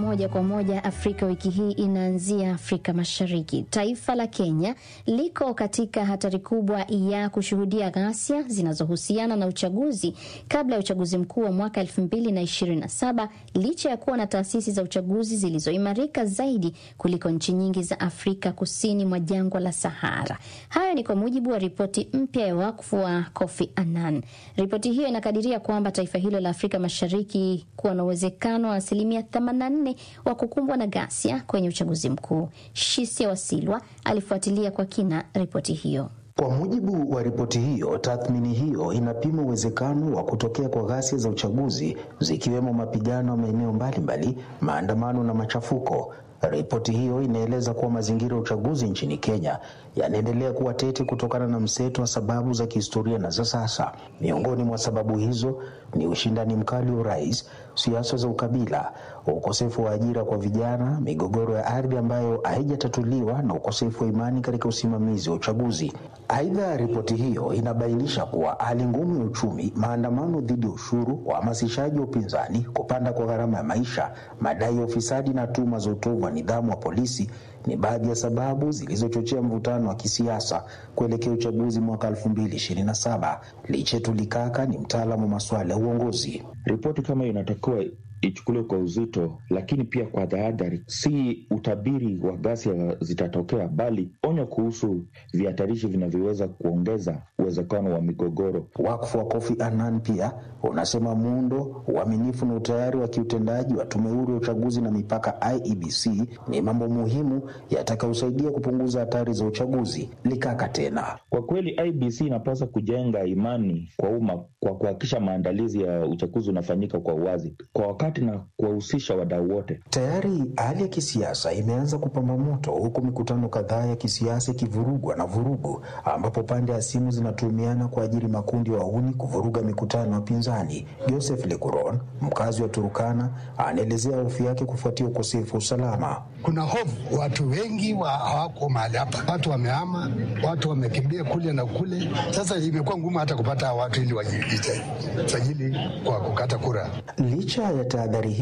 moja kwa moja Afrika wiki hii inaanzia Afrika Mashariki. Taifa la Kenya liko katika hatari kubwa ya kushuhudia ghasia zinazohusiana na uchaguzi kabla ya uchaguzi mkuu wa mwaka 2027 licha ya kuwa na taasisi za uchaguzi zilizoimarika zaidi kuliko nchi nyingi za Afrika kusini mwa jangwa la Sahara. Hayo ni kwa mujibu wa ripoti mpya ya wakfu wa Kofi Annan. Ripoti hiyo inakadiria kwamba taifa hilo la Afrika Mashariki kuwa na uwezekano wa asilimia 84 wa kukumbwa na ghasia kwenye uchaguzi mkuu. Shisia Wasilwa alifuatilia kwa kina ripoti hiyo. Kwa mujibu wa ripoti hiyo, tathmini hiyo inapima uwezekano wa kutokea kwa ghasia za uchaguzi zikiwemo mapigano ya maeneo mbalimbali, maandamano na machafuko. Ripoti hiyo inaeleza kuwa mazingira ya uchaguzi nchini Kenya yanaendelea kuwa tete kutokana na mseto wa sababu za kihistoria na za sasa. Miongoni mwa sababu hizo ni ushindani mkali wa urais, siasa za ukabila, ukosefu wa ajira kwa vijana, migogoro ya ardhi ambayo haijatatuliwa na ukosefu wa imani katika usimamizi wa uchaguzi. Aidha, ripoti hiyo inabainisha kuwa hali ngumu ya uchumi, maandamano dhidi ya ushuru, uhamasishaji wa upinzani, kupanda kwa gharama ya maisha, madai ya ufisadi na tuhuma za utovu wa nidhamu wa polisi ni baadhi ya sababu zilizochochea mvutano wa kisiasa kuelekea uchaguzi mwaka 2027. Lichetu Likaka ni mtaalamu wa masuala ya uongozi. Ripoti kama hiyo inatakiwa ichukuliwe kwa uzito, lakini pia kwa tahadhari. Si utabiri wa ghasia zitatokea, bali onyo kuhusu vihatarishi vinavyoweza kuongeza uwezekano wa migogoro. Wakfu wa Kofi Annan pia unasema muundo, uaminifu na utayari wa kiutendaji wa tume huru ya uchaguzi na mipaka IEBC ni mambo muhimu yatakayosaidia kupunguza hatari za uchaguzi. Likaka tena, kwa kweli IEBC inapaswa kujenga imani kwa umma kwa kuhakikisha maandalizi ya uchaguzi unafanyika kwa uwazi, kwa wakati na kuwahusisha wadau wote. Tayari hali ya kisiasa imeanza kupamba moto, huku mikutano kadhaa ya kisiasa ikivurugwa na vurugu, ambapo pande ya simu zinatumiana kwa ajili makundi ya wahuni kuvuruga mikutano ya pinzani. Joseph Lekuron, mkazi wa Turukana, anaelezea hofu yake kufuatia ukosefu wa usalama. Kuna hofu, watu wengi wa hawako mahali hapa, watu wamehama, watu wamekimbia kule na kule. Sasa imekuwa ngumu hata kupata watu ili wajisajili kwa kukata kura. Licha ya tahadhari